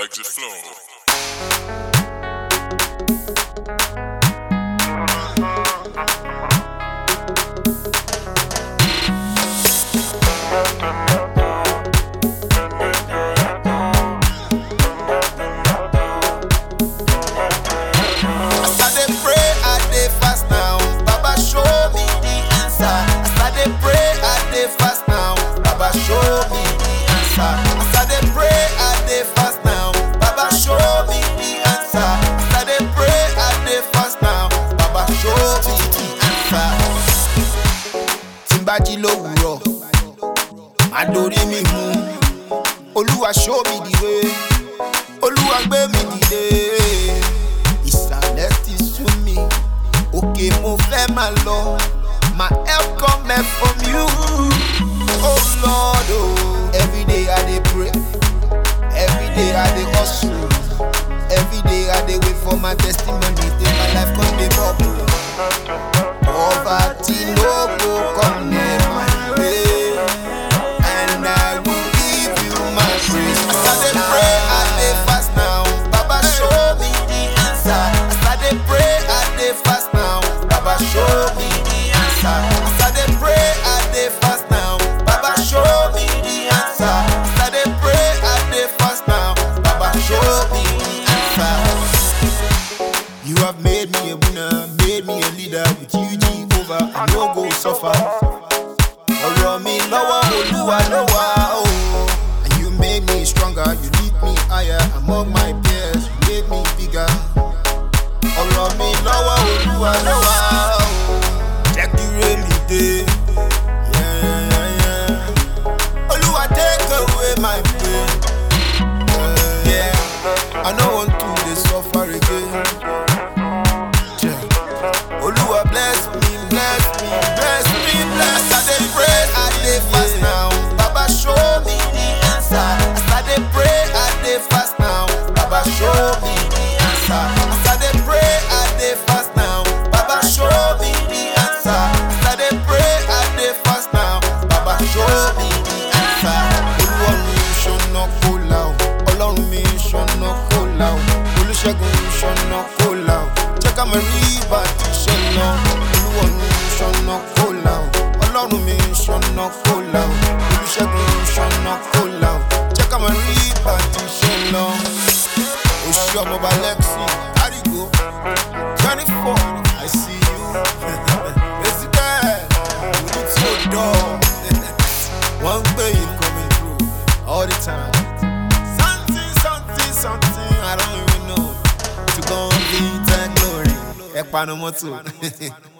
Exit flow. As I dey pray, I dey fast now. Baba show me the answer. As I dey pray, I dey fast now. Baba show me the answer. As I dey pray, I dey fast now. Baba show me the answer. As I dey pray, I dey fast now. Baba show me the answer. Tí n bá jí lówùúrọ̀, màá dorí mi mú. Olúwa show me the way. Olúwa gbé mi dìde. Ìsàlẹ̀ ti sú mi, òkè mo fẹ́ máa lọ. My help come from you. Oh Lord, oh. Every day I dey pray, every day I dey hustle, every day I dey wait for my testimony till my life come dey bubble. Poverty no go come near my way, and I will give you my praise. As I dey pray, I dey fast now. Baba show me the answer. As I dey pray, I dey fast now. Baba show me the answer. As I dey pray, I dey fast now. Baba show me the answer. As I dey pray, I dey fast now. Baba show me the answer. You have made me a winner, made me a leader with you, Jehovah. I no go suffer. Ọ̀rọ̀ mi lọ́wọ́ Olúwa ló wà o. And you made me stronger, you lift me higher among my peers, you made me bigger. Ọ̀rọ̀ mi lọ́wọ́ Olúwa ló wà o. Jẹ́ kí ré mi dé. Yeah, yeah, yeah. Olúwa take away my pain. Yeah, yeah. I no want to dey suffer again. Yeah. Olúwa bless me, bless me, bless me, bless me. As I dey pray, I dey fast now. Baba show me the answer. As I dey pray, I dey fast now. Baba show me the answer. As I dey pray, I dey fast now. Baba show me the answer. As I dey pray, I dey fast now. Baba show me the answer. Olúwa mi ṣọ̀nà kó là ó. Ọlọ́run mi ṣọ̀nà kó là ó. Olúṣẹ́gun ṣọ̀nà kó là ó. Jẹ́ ká mọ̀ rí bá ti ṣe lọ. Olúwa mi ṣọ̀nà kó là ó. Ọlọ́run mi ṣọ̀nà kó là ó. Olúṣẹ́gun ṣọ̀nà kó là ó. Jẹ́ ká mọ̀ rí bá ti ṣe lọ. Oṣù ọmọọba Lexi, Arigo, twenty four, I see you. Èsì bẹ́ẹ̀, ojú tí ó dọ̀. Wọ́n ń gbé yìí coming through all the time. Something, something, something, I don't even know. To go be that glory. Ẹ panu mọ́tò.